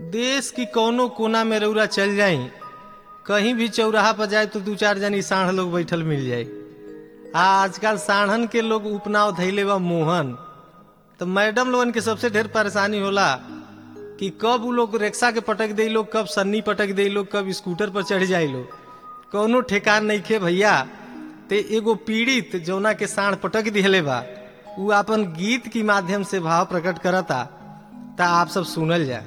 देश की कौनो कोना में रौरा चल जाई कहीं भी चौराहा पर जाए तो दू चार जनी साढ़ लोग बैठल मिल जाए आ आजकल साढ़न के लोग उपनाव धैले बा मोहन तो मैडम लोगन के सबसे ढेर परेशानी होला कि कब उ लोग रिक्शा के पटक दे लोग कब सन्नी पटक दे लोग कब स्कूटर पर चढ़ जाए लोग कौनो ठेकान नहीं खे भैया ते एगो पीड़ित जौना के साढ़ पटक दिहले बा उ अपन गीत के माध्यम से भाव प्रकट करता ता आप सब सुनल जा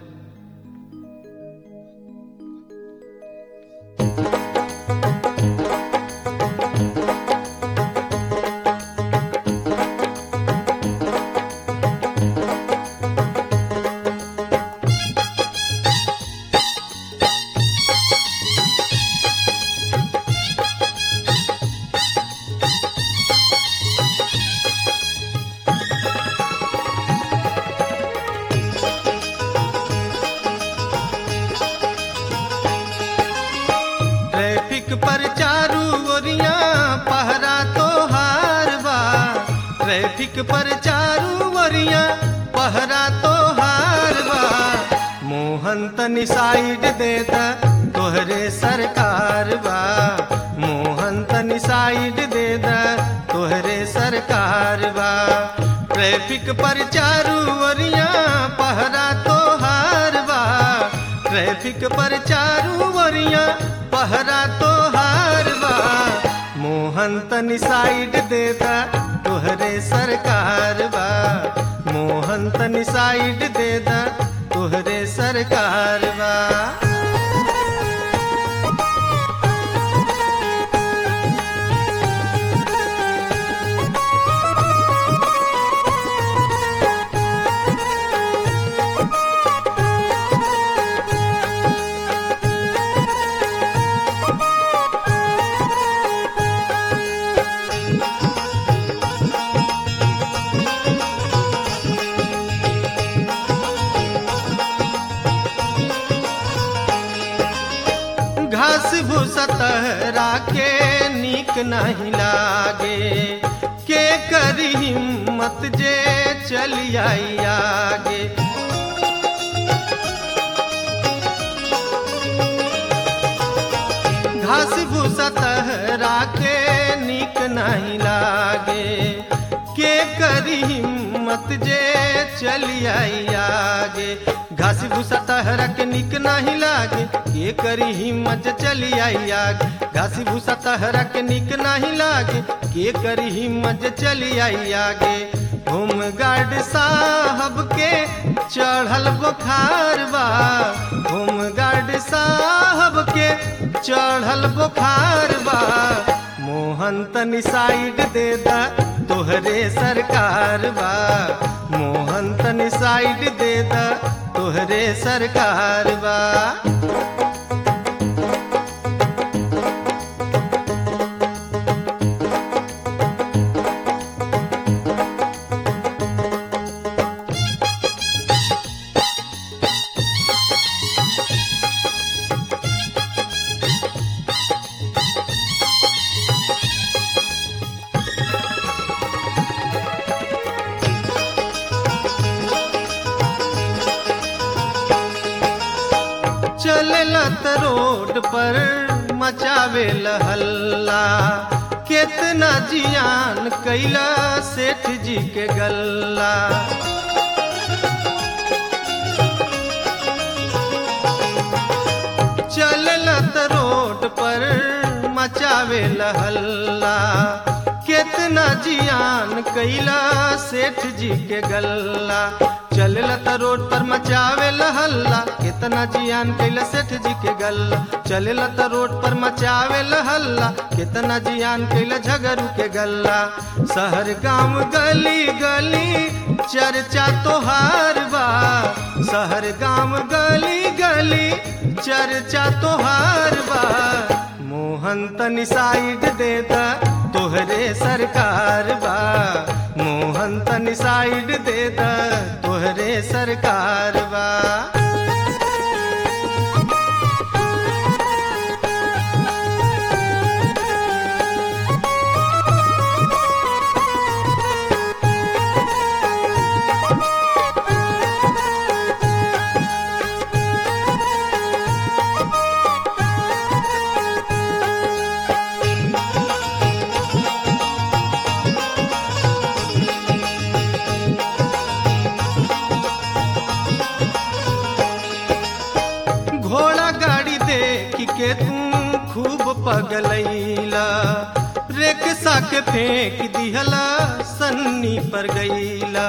ट्रैफिक पर चारू ओरिया पहरा तो हार बा ट्रैफिक पर चारू ओरिया पहरा तो हार बा मोहन तनी साइड देता तोहरे सरकार बा मोहन तनी साइड देता तोहरे सरकार बा ट्रैफिक पर चारू ओरिया पहरा तो हार बा ट्रैफिक पर चारू ओरिया पहरा तो हार बा मोहन तनी साइड देता तोहरे सरकार बा मोहन तनी साइड देता तोहरे सरकार बा घास भूसा तहरा के नीक नहीं लागे के करी हिम्मत जे चली आई आगे घास भूसा तहरा के नीक नहीं लागे के करी हिम्मत जे चली आई आगे घास भूसा तहरा के निक नहीं लागे के करी हिम्मत जे चली आई आगे घास भूसा तहरा के निक नहीं लागे के करी हिम्मत जे चली आई आगे होम गार्ड साहब के चढ़ल बुखार बा होम गार्ड साहब के चढ़ल बुखार बा मोहन तनी साइड दे दा तोहरे सरकार बा मोहन तनी साइड दे दा तोहरे सरकार बा चलत रोड पर मचावे हल्ला केतना जियान कैला सेठ जी के गल्ला चलत रोड पर मचावे हल्ला केतना जियान कैला सेठ जी के गल्ला चलत रोड पर मचावे हल्ला केतना जियान कैला सेठ जी के गल्ला चलत रोड पर मचावे हल्ला केतना जियान कैला झगरू के गल्ला शहर गांव गली गली चर्चा तोहार बा शहर गांव गली गली चर्चा तोहार बा मोहन तनी साइड देता तोहरे सरकार बा मोहन तनी साइड देता तोहरे सरकार बा पगलैला रेखसा के फेंक दिहला सन्नी पर गईला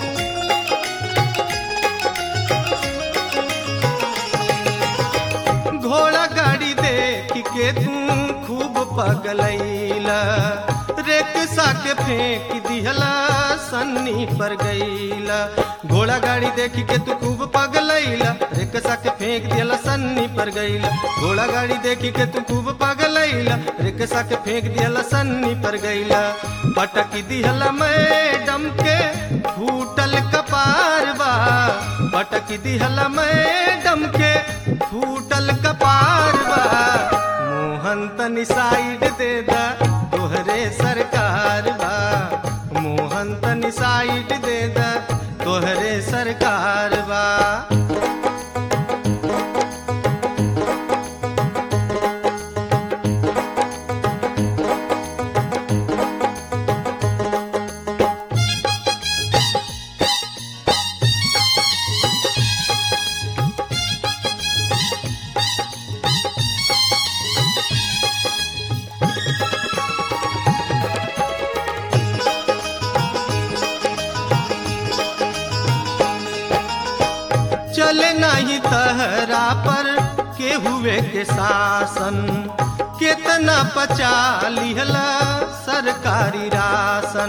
घोड़ा गाड़ी देख के तू खूब पगलैला रेखसा के फेंक दिहला सन्नी पर गईला घोड़ा गाड़ी देख के तू खूब पगलैला रेखसा के फेंक दिहला सन्नी पर गईला घोड़ा गाड़ी देख के तू खूब पगलैला रेखसा के फेंक दिहला सन्नी पर गईला पटक दिहला मैडम के फूटल कपार बा पटक दिहला मैडम के फूटल कपार बा मोहन तनी साइड दे दा तोहरे सरकार बा मोहन तनी साइड दे दा तोहरे सरकार बा चले नहीं तहरा पर के हुए के शासन कितना पचा लिहला सरकारी राशन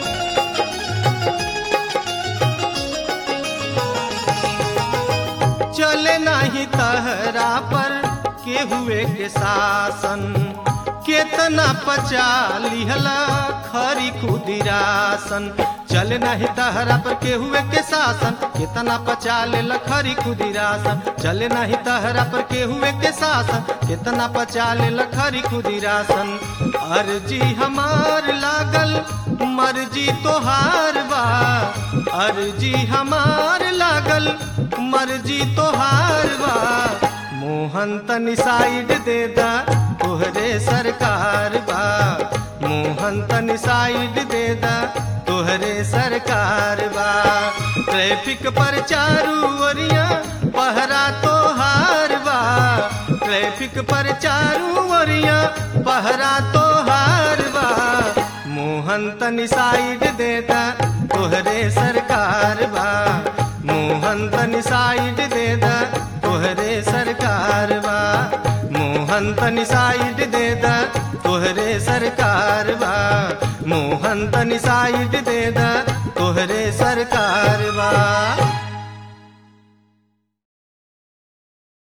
चले नहीं तहरा पर के हुए के शासन केतना पचा लिहला खरी खुदिरासन चल नहीं तहरा पर के हुए के शासन केतना पचा ले खरी खुदिरासन चल नहीं तहरा पर के हुए के शासन केतना पचा ले खरी खुदिरासन अर्जी हमार लागल मर्जी तोहार बा अर्जी हमार लागल मर्जी तोहार बा मोहन तनी साइड दे दा तोहरे सरकार बा मोहन तनी साइड दे दा तोहरे सरकार बा ट्रैफिक पर चारू ओरिया पहरा तोहार बा ट्रैफिक पर चारू ओरिया पहरा तोहार बा मोहन तनी साइड दे दा तोहरे सरकार बा मोहन तनी साइड दे दा तोहरे सरकार बा मोहन तनी साइड दे दा तोहरे सरकार बा मोहन तनी साइड दे दा तोहरे सरकार